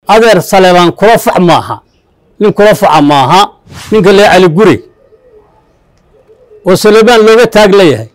adeer saleebaan kula fac maaha nin kula faca maaha ninka lee cali guri oo saleebaan looga taag leeyahay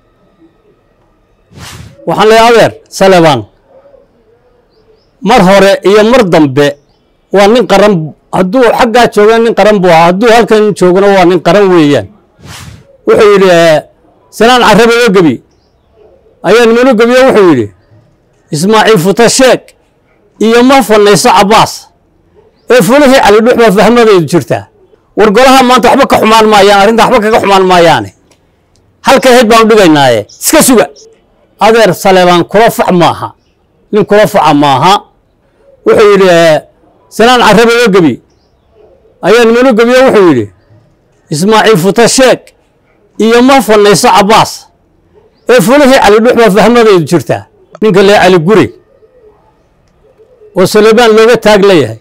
waxaan leeyahay adeer saleebaan mar hore iyo mar dambe waa nin qaran hadduu xaggaa joogana nin qaran buu ahaa hadduu halkan joogana waa nin qaran weeyaan wuxuu yidhi sanaan carabe oo gebi ayaa nimano gebiyo wuxuu yidhi ismaaciil futasheeg iyo ma fanayso cabbaas ee fulihii cali dhux baa fahmadaydu jirtaa war golaha maanta waxba ka xumaan maayaan arrinta waxba kaga xumaan maayaane halka ahayd baanu dhigaynaaye iska suga adeer saleebaan kula fac maaha nin kula faca maaha wuxuu yidhi sanaan carabe oo gebi ayaa nimano gebiyo wuxuu yidhi ismaaciil futasheeg iyo ma fanayso cabbaas ee fulihii cali dhux baa fahmadaydu jirtaa ninka lee cali guri oo saleebaan looga taag leeyahay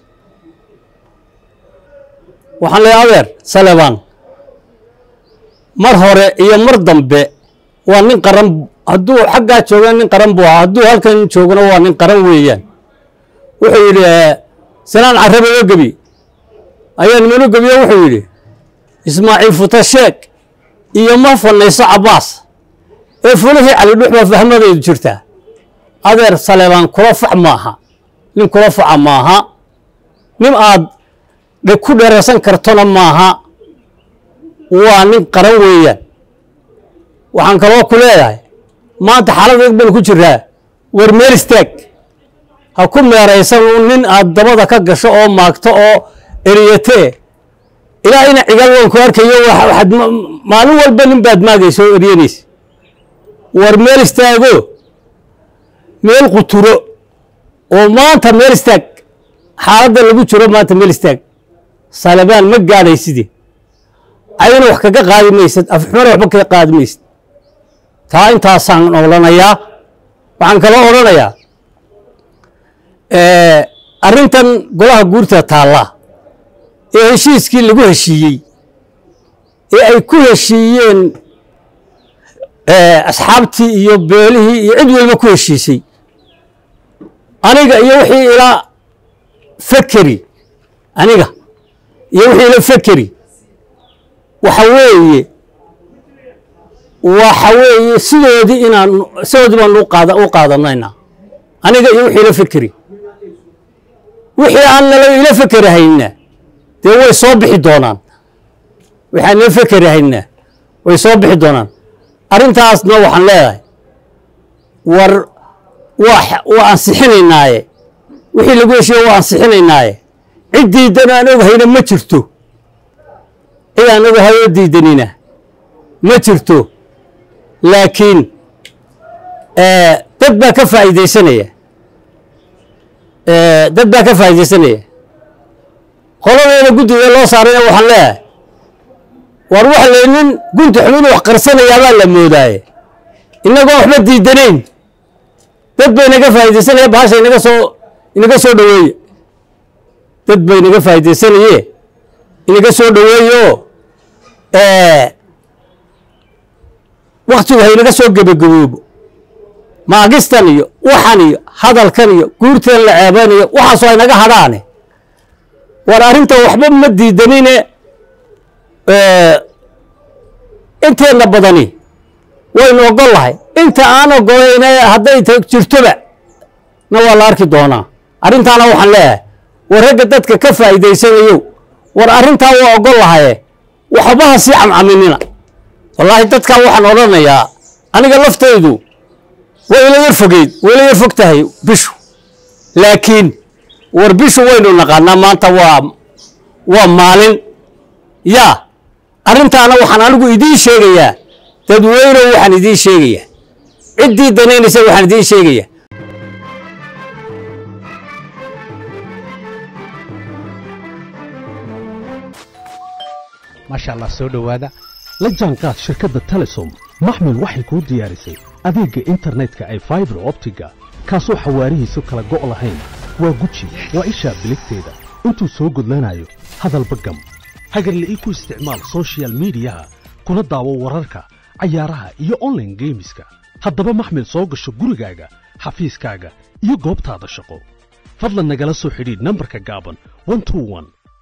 waxaan leeyahay adeer saleebaan mar hore iyo mar dambe waa nin qaran hadduu xaggaa joogana nin qaran buu ahaa hadduu halkan joogana waa nin qaran weeyaan wuxuu yidhi sanaan carabe oo gebi ayaa nimano gebiyo wuxuu yidhi ismaaciil futasheeg iyo ma fanayso cabbaas ee fulihii cali dhux baa fahmadaydu jirtaa adeer saleebaan kula fac maaha nin kula faca maaha nin aad ku dheeraysan kartona maaha waa nin qaran weeyaan waxaan kaloo ku leeyahay maanta xaalad banu ku jiraa war meel istaag ha ku meeraysan nin aad dabada ka gasho oo maagto oo eriyatee ilaahayna cigal waan ku arkayo waxaad maalin walba nin baad maagaysa oo eryanaysa war meel istaago meel quturo oo maanta meel istaag xaaladda lagu jiro maanta meel istaag salebaan ma gaadhaysidii ayana wax kaga qaadi maysad afxumana waxba kaga qaadi maysad taa intaasaan odhanayaa waxaan kaloo odhanayaa arrintan golaha guurta taalla ee heshiiskii lagu heshiiyey ee ay ku heshiiyeen asxaabtii iyo beelihii iyo cid walba ku heshiisay aniga iyo wixii ila fekeri aniga iyo wixii ila fekeri waxa weeye waxa weeye sidoodii inaan sidoodii baan u qaada u qaadanaynaa aniga iyo wixii ila fekeri wixii aan nala ila fekeri hayna dee way soo bixi doonaan waxaan ila fekeri haynaa way soo bixi doonaan arrintaasna waxaan leedahay war waa ansixinaynaaye wixii lagu heshiiye waa ansixinaynaaye cid diidan aan ogahayna ma jirto cid aan ogahay oo diidanina ma jirto laakiin dad baa ka faa'iidaysanaya dad baa ka faa'iidaysanaya qoladeeda guddiga loo saarayna waxaan leeyahay war waxa le nin gunti xun inuu wax qarsanayaabaa la moodaaye innagoon waxba diidanayn dad bay naga faa'iidaysanaya bahasha inaga soo inaga soo dhoweeye dad bay naga faa'iidaysanaye inaga soo dhoweeye oo waktigu ha inaga soo gebagaboobo maagistan iyo waxan iyo hadalkan iyo guurtan la ceebanayo waxaasoo ay naga hadhaane war arrinta waxba ma diidanine inteenna badani waynu ogol lahay inta aan ogolayna hadday jirtoba na waa la arki doonaa arrintaana waxaan leeyahay war ragga dadka ka faa'iidaysanayo war arrintaa waa ogol lahaye waxba ha sii camcaminina wallaahi dadkaa waxaan odhanayaa aniga laftaydu way ila yar fogeyd way ila yar fog tahay bishu laakiin war bishu waynu naqaanaa maanta waa waa maalin yaa arrintaana waxaan anigu idiin sheegayaa dadweynow waxaan idiin sheegayaa ciddii danaynaysa waxaan idiin sheegayaa maasha allah soo dhowaada la jaanqaad shirkadda telesom maxmil waxay kuu diyaarisay adeegga internetka ay faibar optiga kaasoo xawaarihiisu kala go' lahayn waa guji waa ishaa biligteeda intuu soo gudlanayo hadalba gam hagarle ii ku isticmaal sochial midiyaha kuna daawo wararka cayaaraha iyo onlaine geemiska haddaba maxmil soo gasho gurigaaga xafiiskaaga iyo goobtaada shaqo fadlan nagala soo xidhiidh nambarka gaaban 121